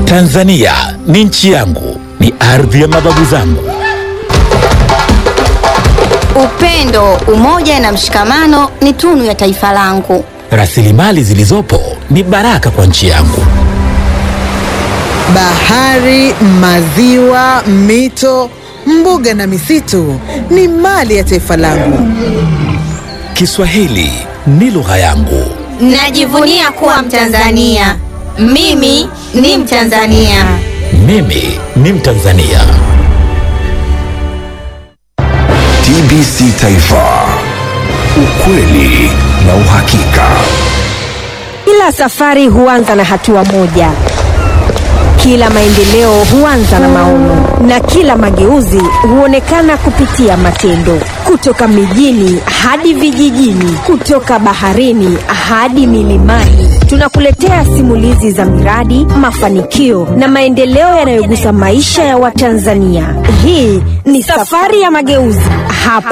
Tanzania ni nchi yangu, ni ardhi ya mababu zangu. Upendo, umoja na mshikamano ni tunu ya taifa langu. Rasilimali zilizopo ni baraka kwa nchi yangu. Bahari, maziwa, mito, mbuga na misitu ni mali ya taifa langu. Kiswahili ni lugha yangu. Najivunia kuwa Mtanzania. Mimi ni Mtanzania. Mimi ni Mtanzania. TBC Taifa, ukweli na uhakika. Kila safari huanza na hatua moja, kila maendeleo huanza na maono, na kila mageuzi huonekana kupitia matendo. Kutoka mijini hadi vijijini, kutoka baharini hadi milimani, tunakuletea simulizi za miradi, mafanikio na maendeleo yanayogusa maisha ya Watanzania. Hii ni safari ya mageuzi hapa